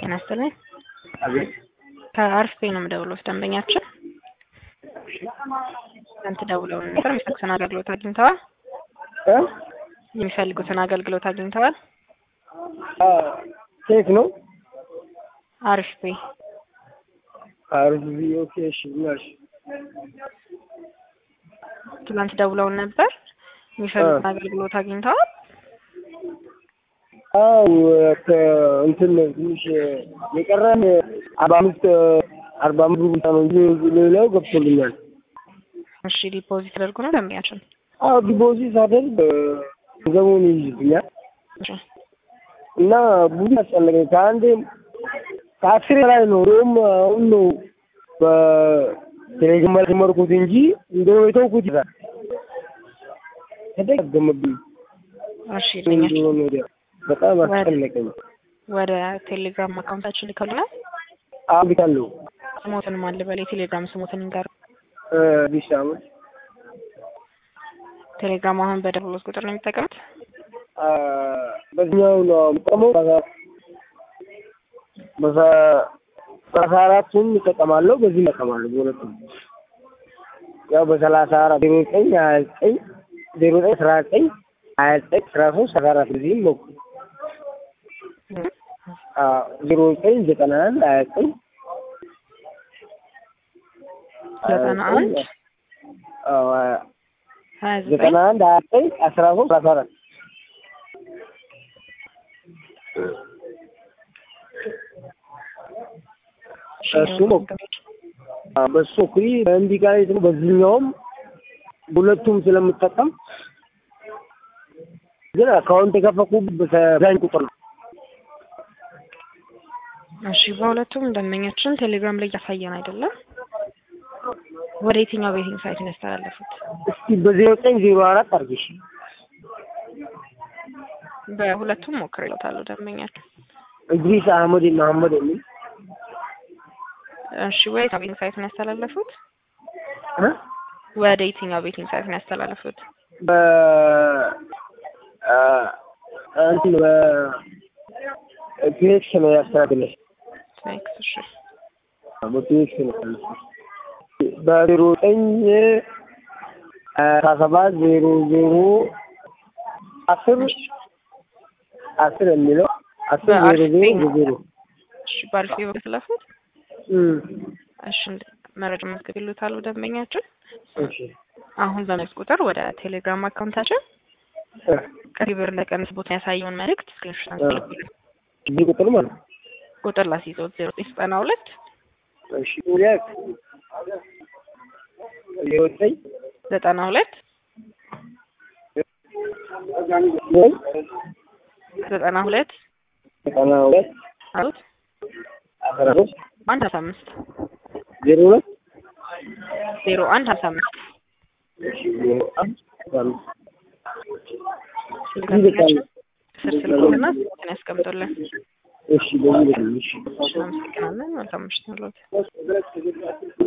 ጤና ይስጥልኝ። አቤት ከአርፌ ነው የምደውለው። ደንበኛችን እናንተ ደውለው ነበር። የሚፈልጉትን አገልግሎት አግኝተዋል? እ የሚፈልጉትን አገልግሎት አግኝተዋል? አ ኬት ነው አሪፍ ቤ አሪፍ ኦኬ እሺ እሺ ትላንት ደውለው ነበር። የሚፈልጉትን አገልግሎት አግኝተዋል? አው እንትን ትንሽ የቀረን አርባ አምስት አርባ አምስት ብር ብቻ ነው እንጂ ሌላው ገብቶልኛል። እሺ ዲፖዚት ተደርጎ ነው ደንበኛችን? አዎ ዲፖዚት ሳደርግ ገንዘቡን ይይዝብኛል እሺ እና ብዙ አስጨነቀኝ። ከአንዴ ከአስሬ ላይ ነው እንደውም አሁን ነው በቴሌግራም ጀመርኩት እንጂ እንደው የተውኩት ይዛል ተደገመብኝ። እሺ ደንበኛችን እንደሆነ ወዲያ በጣም አስጨነቀኝ። ወደ ቴሌግራም አካውንታችን ልከውልናል። አዎ ልካለሁ። ስሞትን ማን ልበል? የቴሌግራም ስሞትን ይንገሩ። እ አዲስ ዓመት ቴሌግራም አሁን በደወሉት ቁጥር ነው የሚጠቀሙት? አ በዚህኛው ነው የምጠቀመው። በዛ በአስራ አራቱም እጠቀማለሁ፣ በዚህ እጠቀማለሁ በሁለቱም። ያው በሰላሳ አራት ዜሮ ዘጠኝ ሀያ ዘጠኝ ዜሮ ዘጠኝ አስራ ዘጠኝ ሀያ ዘጠኝ አስራ ሶስት አስራ አራት በዚህም ነው ዜሮ ዘጠኝ ዘጠና አንድ ሀያ ዘጠኝ ዘጠና አንድ አዎ ሀያ ዘጠኝ ዘጠና አንድ ሀያ ዘጠኝ አስራ ሶስት አስራ አራት እሱ ነው በሱ ኩሪ እንዲህ ጋር ነው። በዚህኛውም ሁለቱም ስለምጠቀም ግን አካውንት የከፈኩት በዛኝ ቁጥር ነው። እሺ በሁለቱም ደንበኛችን ቴሌግራም ላይ እያሳየን አይደለም። ወደ የትኛው ቤቲንግ ሳይት ነው ያስተላለፉት? እስኪ በዜሮ ዘጠኝ ዜሮ አራት አድርጊሽ በሁለቱም ሞክሬለታለሁ ደንበኛችን። እድሪስ አህመድ መሐመድ የሚል እሺ ወደ የትኛው ቤቲንግ ሳይት ነው ያስተላለፉት? እ ወደ የትኛው ቤቲንግ ሳይት ነው ያስተላለፉት? በ አ እንትን በ ፒኤክስ ነው ያስተካክለሽ ስኔክስ እሺ በፒኤክስ ነው ያስተካክለሽ በዜሮ ዘጠኝ አስራ ሰባት ዜሮ ዜሮ አስር አስር የሚለው አስር ዜሮ ዜሮ ዜሮ እሺ በአሪፍ በተለፉት እም እሺ መረጃ መዝገብ ይሉታል ደንበኛችን። እሺ አሁን በመልስ ቁጥር ወደ ቴሌግራም አካውንታችን እ ቀሪ ብር ለቀንስ ቦታ ያሳየውን መልእክት ስክሪንሾት አንስተው እዚህ ቁጥር ማለት ነው። ቁጥር ላስይዘው ዜሮ ዘጠኝ ዘጠና ሁለት እሺ ሁለት ዜሮ ዘጠኝ ዘጠና ሁለት ወይ ዘጠና ሁለት ዘጠና ሁለት አሉት አስራ ሶስት አንድ ሀምሳ አምስት ዜሮ ሁለት ዜሮ አንድ ሀምሳ አምስት እሺ ዜሮ አንድ አስራ አምስት ስልካችን ስር ስልኮትና ስልክን ያስቀምጡልን። እሺ በዚህ ልክ እሺ እናመሰግናለን። መልካም ምሽት ይሁንልዎት።